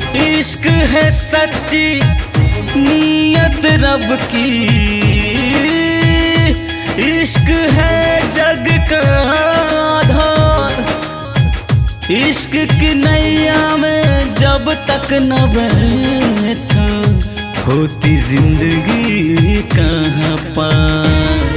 इश्क है सच्ची नीयत रब की इश्क है जग का आधार इश्क की नैया में जब तक न बैठो होती जिंदगी कहाँ पार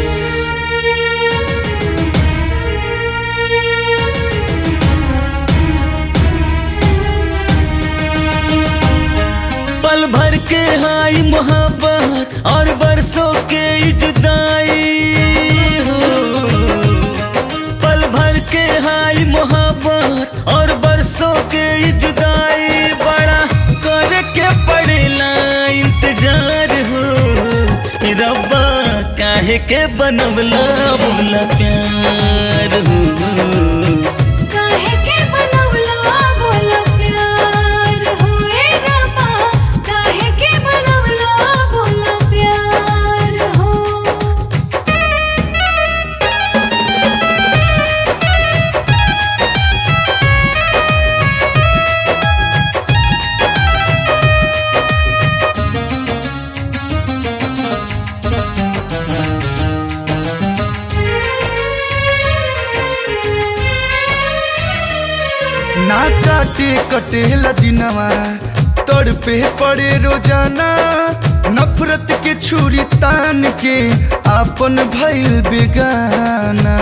पल भर के हाई मोहब्बत और बरसों के जुदाई हो पल भर के हाई मोहब्बत और बरसों के जुदाई बड़ा करके पड़ेला इंतजार हो रब्बा काहे के बनवला बोला प्यार हो काहे के बनवला बोला प्यार होए रब्बा काहे के बनवला बोला प्यार हो ना काटे कटेला दिनवा तोड़ पे पड़े रोजाना नफरत के छुरी तान के आपन भइल बेगाना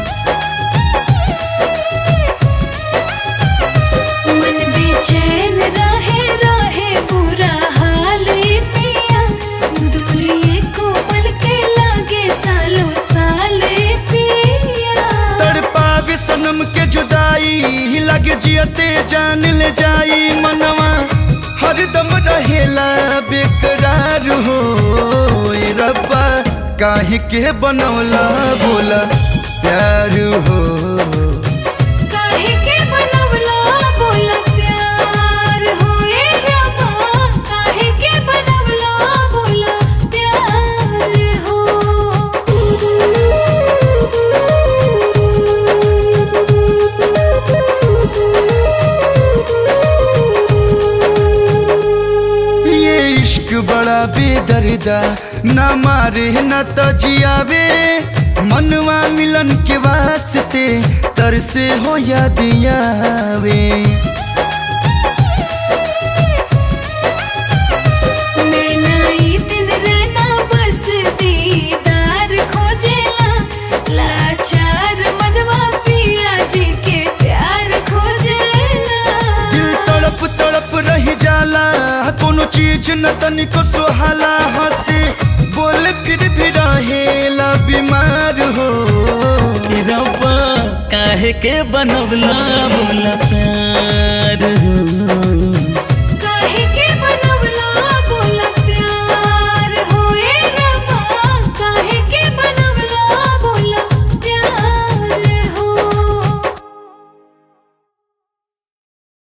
मन बेचैन रहे रहे बुरा हाल ए पिया दूरी को पल के लागे सालों साल ए पिया तड़पावे सनम के जुदाई लगे जियते जान ले जाई मनवा हरदम रहेला बेकरार हो ए रब्बा काहे के बनौला बोला प्यार हो काहे के बनवला बोला प्यार होए रब्बा काहे के बनवला बोला प्यार हो ये इश्क बड़ा बेदर्दा न मारे न तो जियावे मनवा मिलन के वास्ते तरसे हो या दियावे नैना ई दिन रहना बस दीदार खोजेला लाचार मनवा पिया जी के प्यार खोजेला दिल तड़प तड़प रह जाला कोनो चीज न तनिको सुहाला हंसे बोल फिर भी रहेला बीमार हो रब्बा काहे के बनवला बोला प्यार